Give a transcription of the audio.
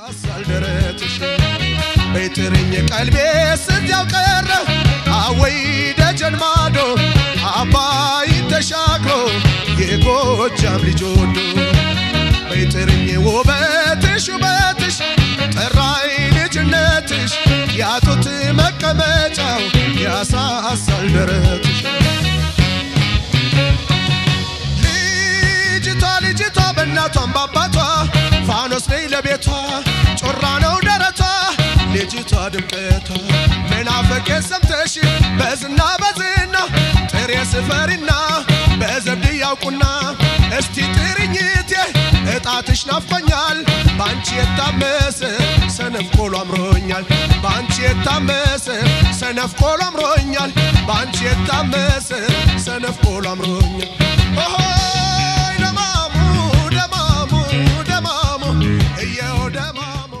ያሳሳል ደረትሽ በይጥርኝ ቀልቤ ስንዚያው ቀረ አወይ ደጀን ማዶ አባይ ተሻግሮ የጎጃም ልጅ ወዶ በይጥርኝ ውበትሽ ውበትሽ ጠራይ ልጅነትሽ ያጡት መቀመጫው ያሳሳል ደረትሽ ልጅቷ ልጅቷ በእናቷም ባባቷ ፋኖስ ነይ ለቤቷ ጮራ ነው ደረቷ ልጅቷ ድምቀቷ መናፈቄን ሰምተሽ በዝና በዝና ጥሬ ስፈሪና በዘብድ ያውቁና እስቲ ጥርኝቴ እጣትሽ ናፍቆኛል በአንቺ የታመሰ ሰነፍ ቆሎ አምሮኛል በአንቺ የታመሰ ሰነፍ ቆሎ አምሮኛል በአንቺ የታመሰ ሰነፍ ቆሎ አምሮኛል ኦሆይ ደማሙ ደማሙ ደማሙ እየው ደማሙ